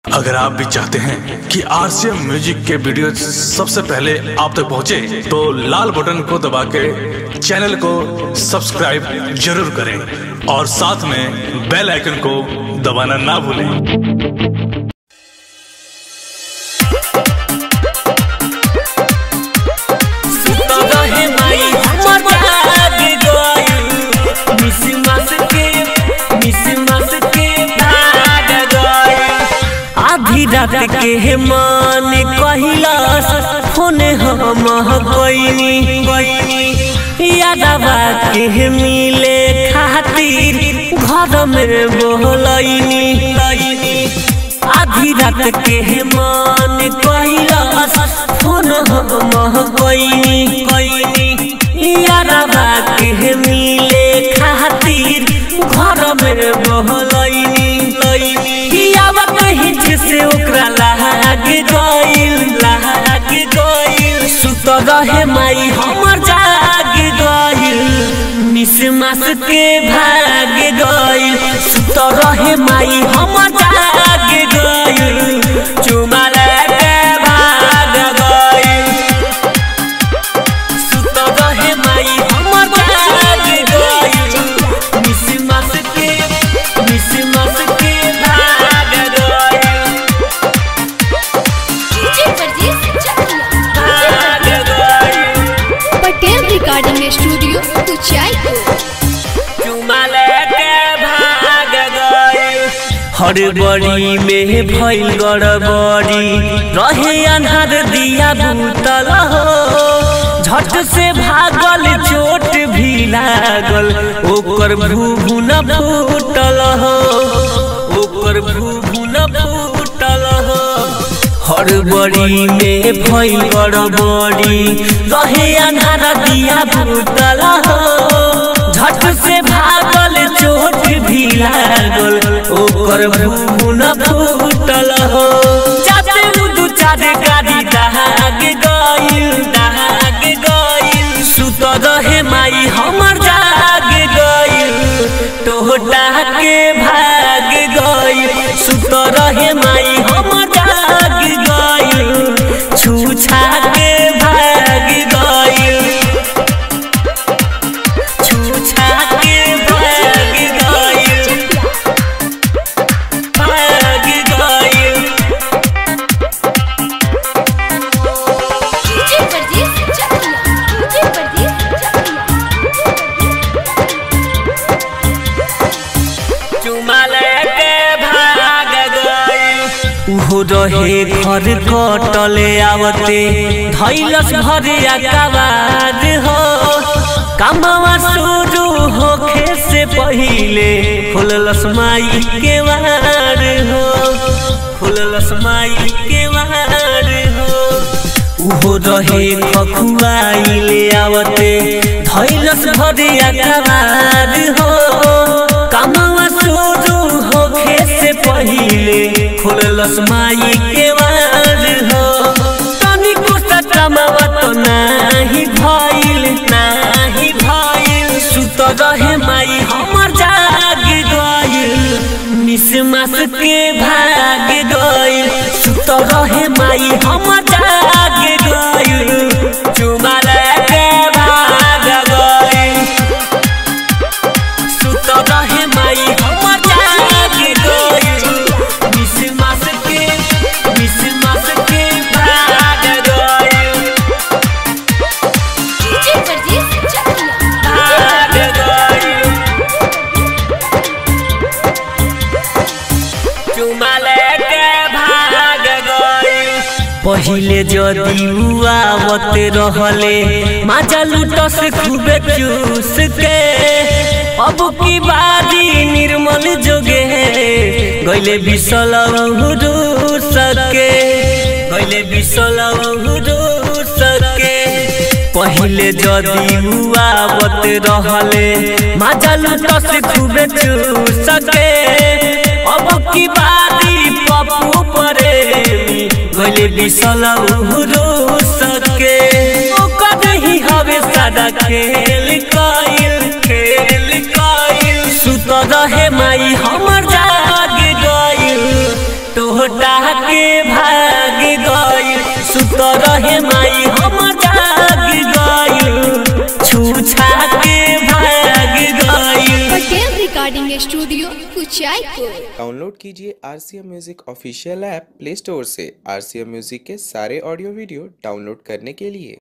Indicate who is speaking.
Speaker 1: अगर आप भी चाहते हैं कि आरसीएम म्यूजिक के वीडियो सबसे पहले आप तक पहुंचे, तो लाल बटन को दबा के चैनल को सब्सक्राइब जरूर करें और साथ में बेल आइकन को दबाना ना भूलें
Speaker 2: आधी रात के मन कहिलास फोन हम गईनी यादवा के मिले खातिर घर में बोलैनी आधी रात के मन कहिलास फोन हम गईनी यादवा के मिले खातिर घर में बोलैनी से ओकरा लाग गइल लाग गइल सुत रहे माई हमर जाग गइल मिस मास के भाग गइल सुत रहे माई हमर जाग गइल चुमा के भाग गइल सुत रहे माई हमर जाग गइल मिस मास के मिस मास के भाग गइल
Speaker 3: पटेल रिकॉर्डिंग स्टूडियो उचाईपुर
Speaker 2: हड़बड़ी में भइल गड़बड़ी रहे अन्हार दिया भूतल हो झट से भागल चोट भी लागल ओकर भूभू न फूटल हो ओकर भूभू न फूटल हो हड़बड़ी में भइल गड़बड़ी रहे अन्हार दिया भूतल हो झट से भागल चोट भी लागल ओकर भून फूटल हो जाते दू चार गाड़ी दहाग गइल दहाग गइल सुत रहे माई हमर जाग गइल टोटा के भाग गइल सुत रहे माई हमर जाग गइल छूछा के भाग गइल छूछा के भाग गइल भाग गइल चुमा के भाग गइल उहो रहे घर कटले आवते धैलस भरे अकबाद हो कामवा शुरू होखे से पहिले फुललस माई के वार हो फुललस माई के वार हो उहो रहे खखुआइले आवते धैलस भरे अकबाद हो कामवा शुरू होखे से पहिले खुललस माई के वार हो तनिको सटमवा तो नाही भइल नाही भइल सुत रहे माई हमर जाग गइल मिस मास के भाग गइल सुत रहे माई हमर जाग गइल चुमाल के भाग गइल सुत रहे माई हमर जाग गइल मिस मास के मिस मास के भाग गइल भाग गइल चुमाल के भाग गइल पहिले जदि आवत रहले माजा लुटस खूबे चूस के अब की बारी निर्मल जोगे गइले बिसल सके गइले बिसल सके पहिले जदि आवत रहले माजा लुटस खूबे चूस के अब की बारी पप्पू प्रेमी गइले बिसल सके ओकर ही हवे सादा खेल कइल खेल कइल सुत रहे माई हमर जाग गइल छोटा के भाग गई सुत रहे माई हम जाग गई छूछा के भाग गई
Speaker 3: Patel recording studio Kuchaypur
Speaker 4: download कीजिए R C M music official app play store से आर सी एम म्यूजिक के सारे ऑडियो वीडियो डाउनलोड करने के लिए